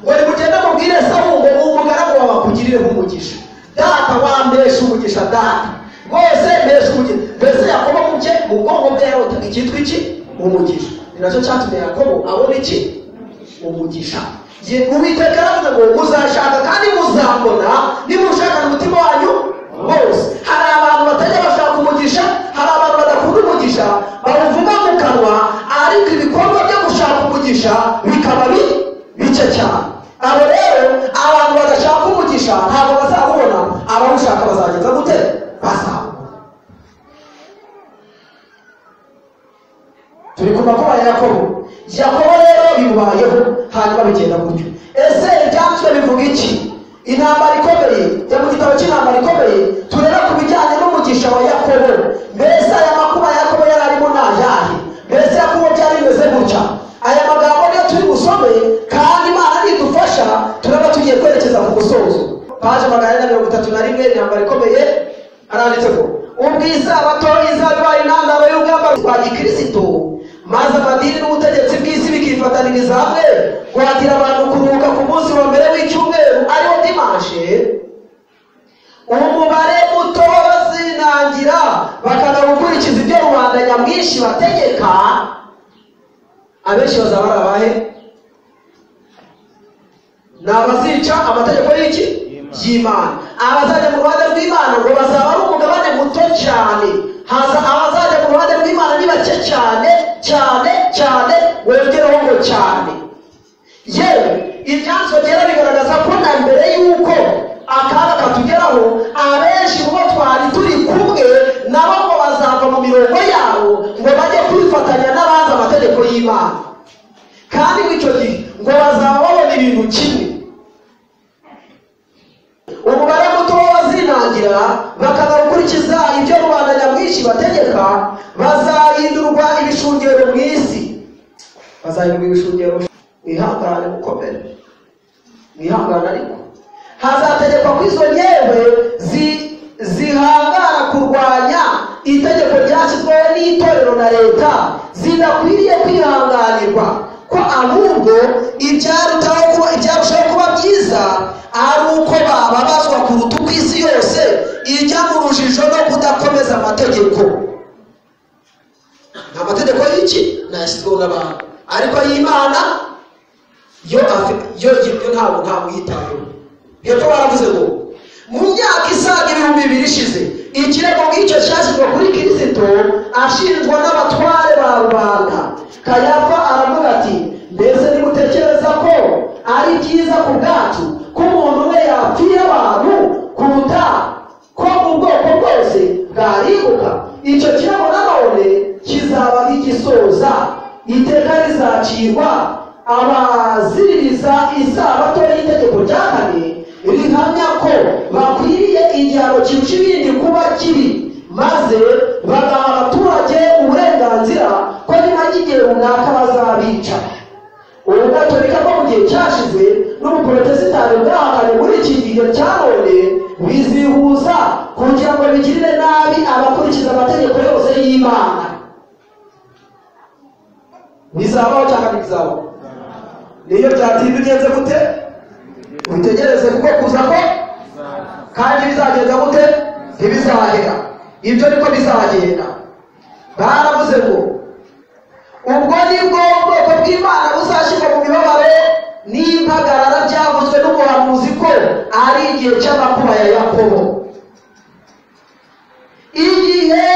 ngo nimugende mubwire esawu ngo uwo mugaragu wawe akugirire nk'umugisha data wambesha umugisha data rwose mbesha umugisha mbese yakobo mu bye mu bwonko bwe yarotaga icyitwa iki umugisha ni nacyo cyatumye yakobo abona iki umugisha Ye- uwiteka aravuga ngo muzashaka kandi muzambona niba ushaka umutima wanyu bose hari abantu batajya bashaka umugisha hari abantu badakunda umugisha bawuvuga mu kanwa ariko ibikorwa byo gushaka umugisha bikaba bi- bike cyane abo rero abantu badashaka umugisha ntabwo bazawubona abawushaka bazageza gute bazawubona turi ku makuba ya yakobo yakobo rero bimubayeho hanyuma bigenda gutyo ese ibyanditswe bivuga iki intambara ikomeye yo mu gitabo cy'intambara ikomeye tureba ku bijyanye n'umugisha wa yakobo mbese aya makuba ya yakobo yari arimo ni ayahe mbese yakobo byari bimeze gutya aya magambo niyo turi busome kandi imana nidufasha turaba tugiye kwerekeza ku musozo paje magana ane na mirongo itatu na rimwe intambara ikomeye aranditse ko ubwiza abatoyi zabaye intandaro y'urugamba rwa gikristo maze amadini n'ubutegetsi bw'isi bikifataniriza hamwe guhatira abantu kuruhuka ku munsi wa mbere w'icyumweru ariwo dimashe umubare muto w'abazinangira bakanga gukurikiza ibyo rubanda nyamwinshi bategeka abenshi bazaba ari abahe ni abazica amategeko y'iki y'imana abazajya mu ruhande rw'imana ngo bazaba ari umugabane muto cyane haza abazajya mu ruhande rw'imana ni bake cyane cyane cyane wongereho ngo cyane yewe ibyanditswe byera bigaragaza ko na mbere y'uko akaga katugeraho abenshi mu bo twari turi kumwe nabo ngo bazava mu mirongo yabo ngo bajye kwifatanya n'abazi amategeko y'imana kandi muri icyo gihe ngo bazaba babona ibintu kimwe umubare muto w'abazinangira bakanga gukurikiza ibyo rubanda nyamwinshi bategeka bazahindurwa ibishungero mu isi bazahindurwa ibishungero mwihangane mukomere mwihangane ariko hazategekwa ko izo nyewe zi- zihangara kurwanya itegeko ryashyizweho n'itorero na leta zidakwiriye kwihanganirwa ko ahubwo ibyarutaho kuba ibyarushaho kuba byiza ari uko bababazwa kuruta uko isi yose ijya mu rujijo no kudakomeza amategeko nta mategeko y'iki nayashyizweho n'abantu ariko ay'imana yo afi- yo yo ntabwo ntamwitayeho hepfo baravuze ngo mu myaka isaga ibihumbi bibiri ishize ikirego nk'icyo cyashyizwe kuri kirisito ashinjwa n'abatware ba rubanda kayafa aravuga ati mbese nimutekereza ko ari byiza ku bwacu ko umuntu we yapfira abantu kuruta ko ubwoko bwose bwaribuka icyo kirego nanone kizaba nk'igisoza iteka rizacirwa abaziririza isabato y'itegeko rya kane rihamya ko bakwiriye igihano kirusha ibindi kuba kibi maze bagaha abaturage uburenganzira ko nyuma y'igihe runaka bazabica ubugatolika bwo mu gihe cyashize n'ubuporotesitanti bwahakanye muri iki gihe cya none bizihuza kugira ngo bigirire nabi abakurikiza amategeko yose y'imana bizabaho cyangwa ntibizabaho niyo byatinda ugenze gute witegereze kuko kuza ko kandi bizagenda gute ntibizahera ibyo niko bizagenda baravuze ngo ubwo ni bwo bwoko bw'imana buzashyirwa mu mibabaro n'impagarara byavuzwe n'umuhanuzi ko ari igihe cy'amakuba ya yakobo igihe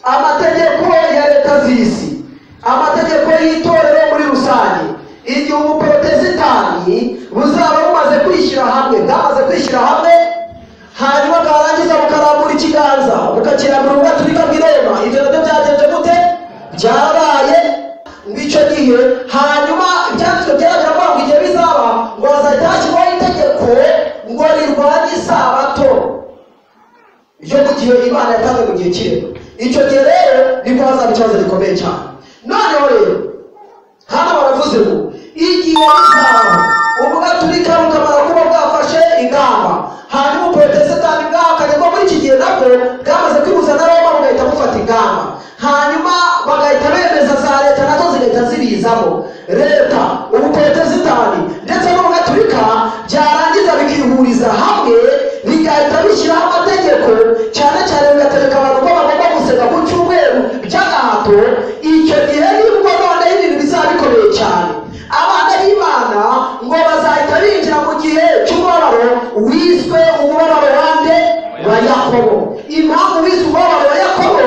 amategeko ya leta z'isi amategeko y'itorero muri rusange igihe ubuporotesitanti buzaba bumaze kwishyira hamwe bwamaze kwishyira hamwe hanyuma bwarangiza bukarambura ikiganza bukakirambura ubugaturika bw'irema ibyo nabyo byagenze gute byabaye ngicyo gihe hanyuma ibyanditswe byaragira ngo igihe bizaba ngo hazahita hashyirwaho itegeko ngo rirwanye isabato ibyo mu gihe imana yatanze mu gihe kireba icyo gihe rero nibwo hazaba ikibazo gikomeye cyane noneho rero hano baravuze ngo igihe bizaba ubugaturika bukamara kuba bwafashe ingamba hanyuma ubuporotesitanti bwahakanye ko muri iki gihe nabwo bwamaze kwihuza na roma bugahita bufata ingamba hanyuma bagahita bemeza za leta nazo zigahita zibizamo leta ubuporotesitanti ndetse n'ubugaturika byarangiza bikihuriza hamwe bigahita bishyiraho amategeko cyane cyane bigategeka abantu ko bagomba gusenga ku cyumweru by'agahato icyo gihe nibwo noneho ibintu bizaba bikomeye cyane abana b'imana ngo bazahita binjira mu gihe cy'umubabaro wiswe umubabaro wa nde wa yakobo impamvu bize umubabaro wa yakobo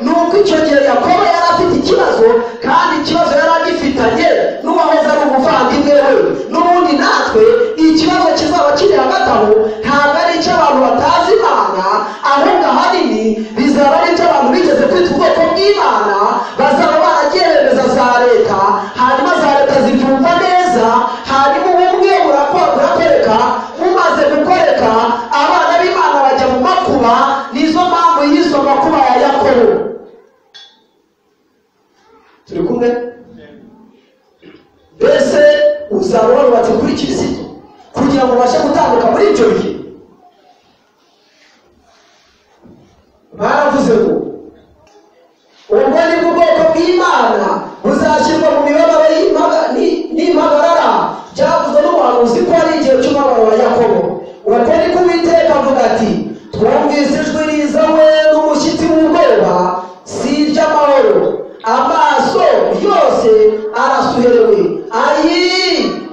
ni uko icyo gihe yakobo yari afite ikibazo kandi ikibazo yari agifitanye n'uwahoze ari umuvandimwe we n'ubundi natwe ikibazo kizaba kiri hagati aho ntabwo ari icy'abantu batazi imana ahubwo ahanini bizaba ari iby'abantu bigeze kwita ubwoko bw'imana bazaba baragiye bemeza za leta hanyuma za leta zibyumva neza hanyuma ubumwe burakora burakwereka mumaze gukoreka abana b'imana bajya mu makuba nizo mpamvu y'izo makuba ya yakobo turi kumwe mbese uzaba warubatse kuri kirisito kugira ngo ubashe gutambuka muri ibyo bihe baravuze ngo ubwo ni bwo bwoko bw'imana buzashyirwa mu mibabaro y'imaba- ni- n'impagarara byavuzwe n'umuhanuzi ko ari igihe cy'umubabaro wa yakobo uko ni ko uwiteka avuga ati twumvise ijwi riza we n'umushyitsi w'ubwoba si iry'amahoro amaso yose arasuherewe ayi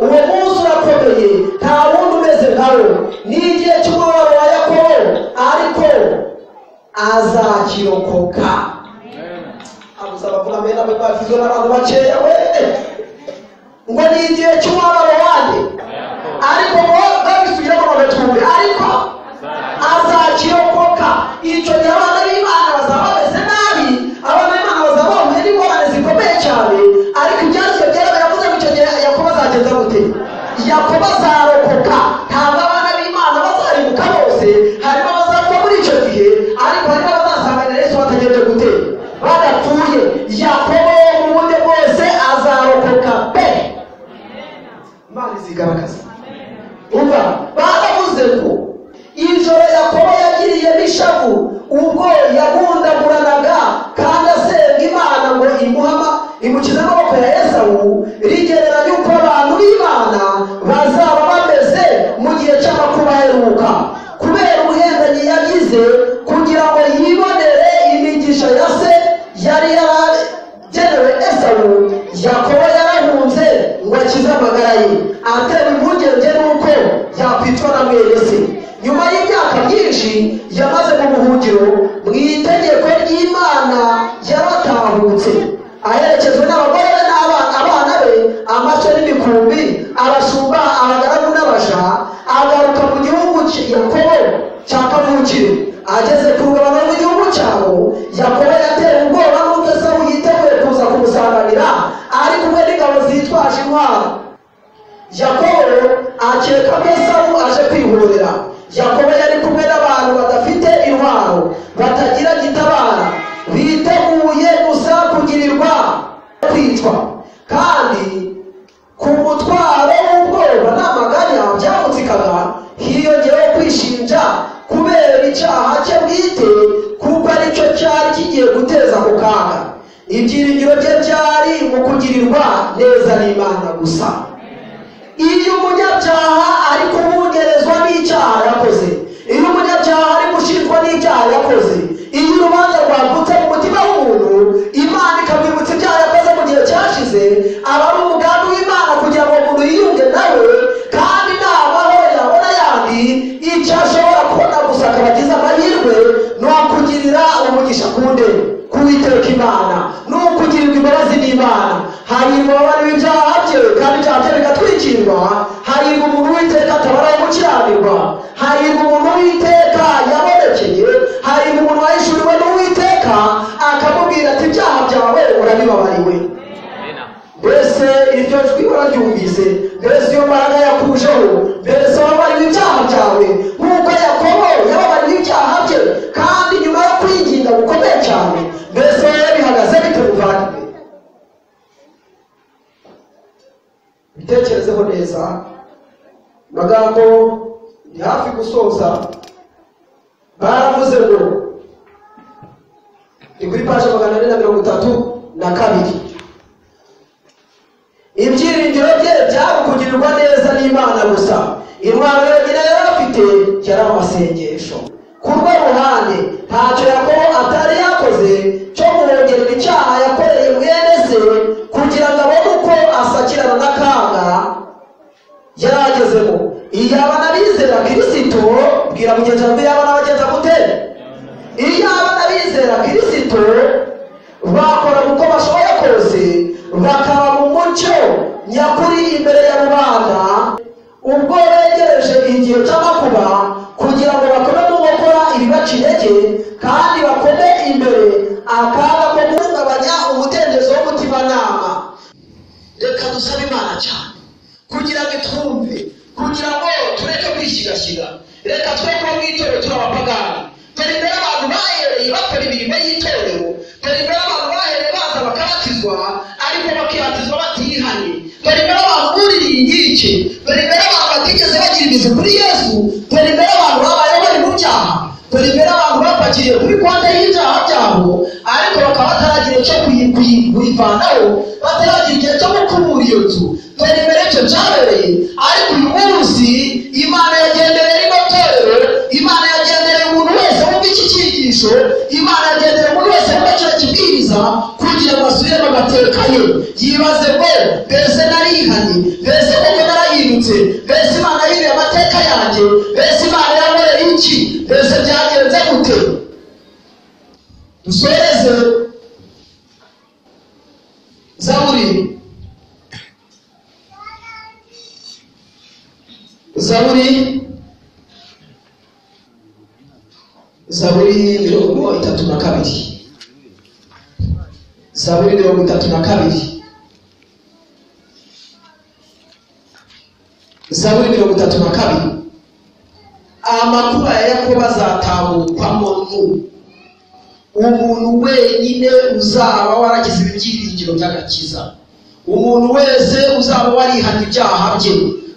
uwo munsi urakomeye nta wundi umeze nkawe ni igihe cy'umubabaro wa yakobo ariko azakirokoka abusaba kuba mena bwe bavizwe n'abantu bakeya we ngo ni igihe cy'umubabaro wanjye ariko ngo babisubiremo bagatumbi ariko azakirokoka icyo gihe abana b'imana bazaba bameze nabi abana b'imana bazaba bahuye n'ingorane zikomeye cyane ariko ibyanditswe byera biravuze ngo icyo gihe yakobo azageza gute yakobo azarokoka ntabwo abana b'imana bazaribuka bose harimo abazapfa muri icyo gihe ariko harimo abazasanganira yesu batagenje gute badatuye yakobo mu buryo bwose azarokoka pe imana izigaragaza umva baravuze ngo ijoro yakobo yagiriye n'ishavu ubwo yabundaguranaga kandi asenga imana ngo imuhama imukize amaboko ya esawu rigereranya uko abantu b'imana bazaba bameze mu gihe cy'amakuba aheruka kubera ubuhendanyi yagize kugira ngo yibonere imigisha ya se yari yaragenewe esawu yakobo yarahunze ngo akize amagara ye atera impungenge n'uko yakwicwa na mwene se nyuma y'imyaka myinshi yamaze mu buhungiro mu itegeko ry'imana yaratahutse aherekezwa n'abagore be n'abana abana be amaso n'imikumbi abashumba abagaragu n'abasha agaruka mu gihugu cye yakobo cya kavukire ageze ku rugabano rw'igihugu cyabo yakobo yatera ubwoba n'ubwo esawu yiteguye kuza kumusanganira ari kumwe n'ingabo zitwaje intwaro yakobo akeka ko esawu aje kwihorera yakobo yari kumwe n'abantu badafite intwaro batagira gitabara biteguye gusa kugirirwa kwicwa kandi ku mutwaro w'ubwoba n'amaganya byamutikaga hiyongeyeho kwishinja kubera icyaha cye bwite kuko aricyo cyari kigiye guteza ako kaga ibyiringiro bye byari mu kugirirwa neza n'imana gusa iyo umunyabyaha ari kubungerezwa n'icyaha yakoze iyo umunyabyaha ari gushinjwa n'icyaha yakoze iyo urubanza rwagutse mu mutima w'umuntu imana ikamwibutsa ibyaha yakoze mu gihe cyashize aba ari umugambi w'imana kugira ngo umuntu yiyunge nawe kandi nabaho yabona yandi icyo ashobora kubona gusa akaba agize amahirwe ni ukugirira umugisha kunde kuwiteka imana ni ukugirirwa imbabazi n'imana hanyuma abari ibyaha bye kandi ibyaha bye bigatwikirwa hahirwa umuntu witeka atabaraye gukiranirwa hahirwa umuntu witeka yabonekeye hahirwa umuntu wahishuriwe n'uwiteka akamubwira ati ibyaha byawe urabibabariwe mbese iryo jwi wararyumvise mbese iyo mbaraga yakujeho mbese wababariwe ibyaha byawe nk'uko yakobo yababariwe ibyaha bye kandi nyuma yo kwiginga gukomeye cyane mbese wowe bihagaze bite muvandimwe bitekerezeho neza magambo ni hafi gusoza baravuze ngo ni kuri paje magana ane na mirongo itatu na kabiri ibyiringiro bye byari kugirirwa neza n'imana gusa intwaro yonyine yari afite yari amasengesho ku rwo ruhande ntacyo yakobo atari yakoze cyo kumwongerera icyaha yakoreye mwene se kugira ngo abone uko asakirana n'akaga yaragezemo iyaba na bizera kirisito bwira mugenzi wawe yaba nabagenza gute iyaba n'abizera kirisito bakora uko bashoboye kose bakaba mu mucyo nyakuri imbere ya rubanda ubwo begereje igihe cy'amakuba kugira ngo bakomeze gukora ibibaca intege kandi bakome imbere akaga ko guhungabanya umudendezo w'umutimanama reka dusabe imana cyane kugira ngo itwumve kugira ngo tureke kwishyigashyira reka twe kuba mu itorero turi abapagani dore imbere abantu bahereye bakora imirimo y'itorero dore imbere abantu bahereye baza bakabatizwa ariko bakibatizwa batihanye dore imbere abantu buririye inkike dore imbere abantu batigeze bagira imizi kuri yesu dore imbere abantu babayeho bari mu byaha dore imbere abantu bapakiriye kuri konte y'ibyaha byabo ariko bakaba bataragira icyo kuyi- kuyi- kuyivanaho bataragira igihe cyo gukubura iyo nzu dore imbere icyo cyabereye ariko uyu munsi imana yagendereye rino torero imana yagendereye umuntu wese wumva iki cyigisho imana yagendereye umuntu wese wumva kino kibwiriza kugira ngo asubire mu mateka ye yibaze ngo mbese narihanye mbese koko narahindutse mbese imana yiriye amateka yanjye mbese imana yankoreye iki mbese byagenze gute dusoreze zaburi zaburi zaburi mirongo itatu na kabiri zaburi mirongo itatu na kabiri zaburi mirongo itatu na kabiri amakuba ya yakobo azatahukwamo nu umuntu wenyine uzaba waragize ibibyiringiro by'agakiza umuntu wese uzaba warihanye ibyaha bye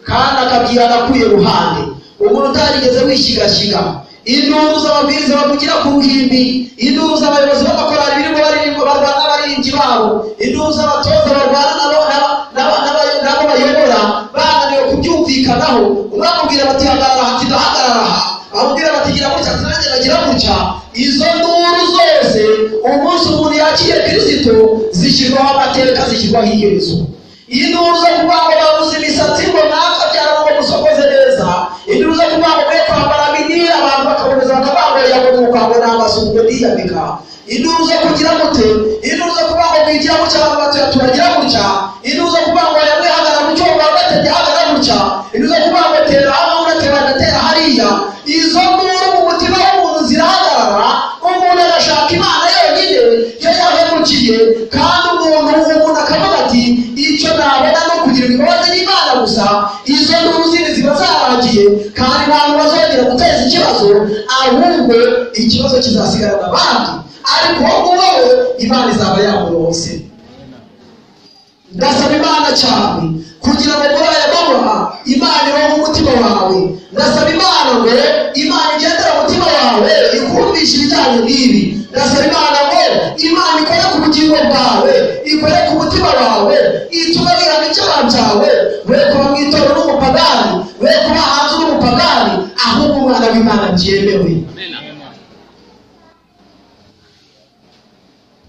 kandi akabyihana akuye ruhande umuntu utarigeze wishyigashiga induru z'amabwiriza bavugira ku ruhimbi induru z'abayobozi b'amakorali birimo baririmbo barwana n'abaririmbyi babo induru z'abatoza barwana nabo naba- naba- naba- nabo bayobora bananiwe kubyumvikanaho bamubwira bati hagarara aha ndahagarara aha bamubwira bati gira gutya ati nanjye ndagira gutya izo nduru zose umunsi umuntu yakiriye kirisito zishyirwaho amateka zishyirwaho iherezo induru zo kuvuga ngo babuze imisatsi ngo natwe byara ngo musokoze neza induru zo kuvuga ngo mwe kwambara bini abantu bakakomeza bakabambaye ngo nuko ngo ni amasuku ndiyambika induru zo kugira gute induru zo kuvuga ngo mwigira gutya abantu batuye turagira gutya induru zo kuvuga ngo yamwe hagara mu cyumba ugatete hagara gutya induru zo kuvuga ngo tera hano ugatera agatera hariya izo nduru mu mutima w'umuntu zirahagarara umuntu agashaka imana yonyine yo yahemukiye kandi umuntu umuntu akavuga ati icyo nabona ni ukugira imbabazi n'imana gusa izo nduru zindi ziba zaragiye kandi ntabwo bazongera guteza ikibazo ahubwo ikibazo kizasigarana abandi ariko wowe wowe imana izaba yamuronse ndasaba imana cyane kugira ngo muri aya mabara imana ibe mu mutima wawe ndasaba imana ngo imana igendera mu mutima wawe ikumvishe ibijyanye n'ibi ndasaba imana ngo imana ikore ku bugingo bwawe ikore ku mutima wawe itume wihana icyaha cyawe we kuba mu itorero n'umupagani we kuba hanze n'umupagani ahubwo umwana w'imana byemewe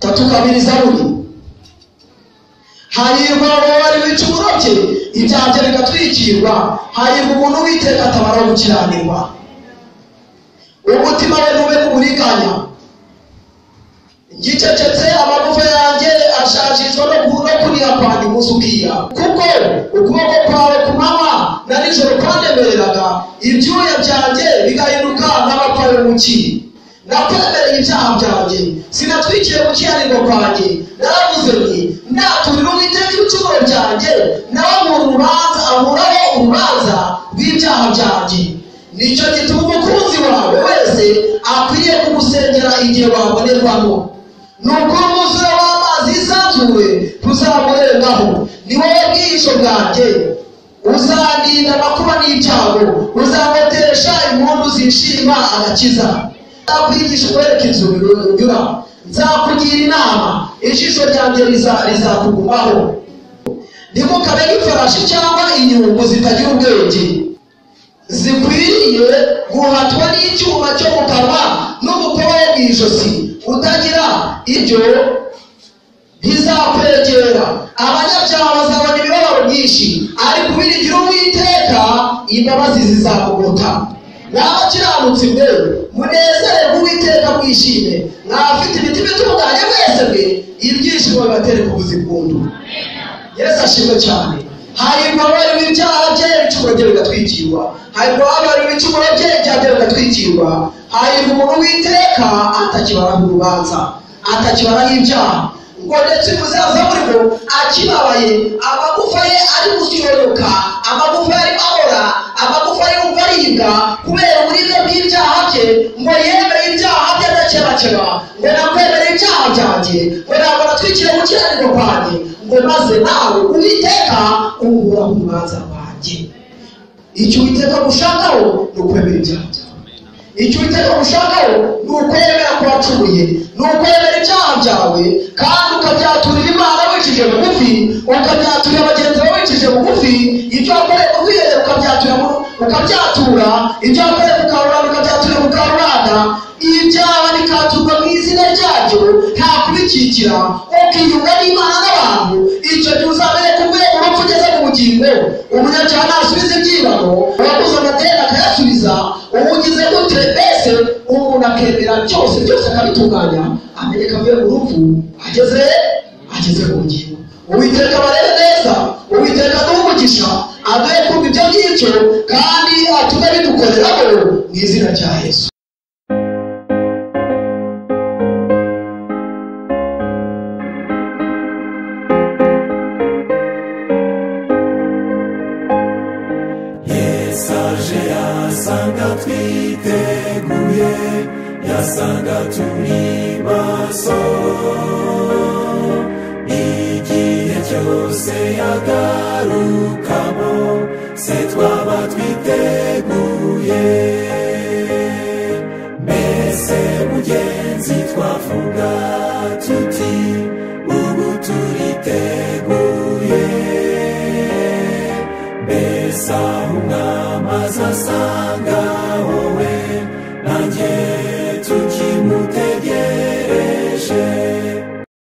tatu kabiri zaburi hahirwa ababari bica uburobye ibyaha bye bigatwikirwa hahirwa umuntu witeka atabara gukiranirwa umutima we ntube kuburiganya ngicecetse amagufa yanjye ashajishwa no ku- no kuriha kwanjye umunsi ukira kuko ukuboko kwawe ku manywa na nijoro kwanemereraga ibyuya byanjye bigahinduka nk'abapfawe mu kiri nakwemereye ibyaha byanjye sinatwikiye mu kiranirwa kwanjye naravuze nti ndaturira uwiteka ibicumuro byanjye nawe mu rubanza ahuraho urubanza rw'ibyaha byanjye nicyo gituma umukunzi wawe wese akwiriye kugusengera igihe wabonerwamo nuko umwuzure w'amazi yisanzuye tuzamurengaho ni wowe bwihisho bwanjye uzarinda amakuba n'ibyago uzamutesha impundu zishima agakiza nzakwigisha ukwereka inzu unyura nzakugira inama ijisho ryanjye riza- rizakugumaho ntimukabe nk'ifarashi cyangwa inyungu zitagira ubwenge zikwiriye guhatwa n'icyuma cyo mu kanwa n'umukoba wo mu ijosi utagira ibyo ntizakwegera abanyabyaha bazabona imibabaro myinshi ariko ubiringira uwiteka imbabazi zizakugota n'abakiranutsi mwe munezere uwiteka mwishime mwafite imitima itunganye mwese mwe ibyishimo bibatere ku buzima bw'undi yesu ashimwe cyane hahirwa abarimo ibyaha bye ibicumuro bye bigatwikirwa hahirwa abarimo ibicumuro bye ibyaha bye bigatwikirwa hahirwa umuntu witeka atakibaraho urubanza atakibaraho ibyaha ngo ndetse umusaza urimo akibabaye amagufa ye ari gusoroka amagufa ye ari ahora amagufa ye yumva aribwa kubera uburibwe bw'ibyaha bye ngo yemere ibyaha bye adakebakeba ngo nakwemere ibyaha byanjye ngo ntabwo natwikire gukiranirwa kwanjye ngo maze nawe uwiteka umubura ku rubanza rwanjye icyo uwiteka gushakaho ni ukwemera ibyaha byawe icyo uwiteka gushakaho ni ukwemera ko wacumuye ni ukwemera ibyaha byawe kandi ukabyaturira imana wicishije bugufi ukabyaturira bagenzi bawe wicishije bugufi ibyo wakoreye ku bwiherero ukabyatura mu- ukabyatura ibyo wakoreye ku karubanda ukabyaturira mu karubanda ibyaha bikaturwa mu izina ryabyo nta kubikikira ukiyunga n'imana n'abantu icyo gihe uzabere ku rwego urupfu ugeze mu bugingo umunyacyaha ntasubiza ibyibano uwakoze amadeni akayasubiza ubugize gute mbese umuntu akemera byose byose akabitunganya amenye ko avuye mu rupfu ageze ageze mu bugingo uwiteka abarebe neza uwiteka aduhe umugisha aduhe kumva ibyo ngibyo kandi atume bidukoreramo mu izina rya yesu yesu aje yasanga twiteguye yasanga turi maso igihe cyose yagarukamo se twaba twiteguye mbese mugenzi twavuga tuti ubu turiteguye mbese aho umwamazi asa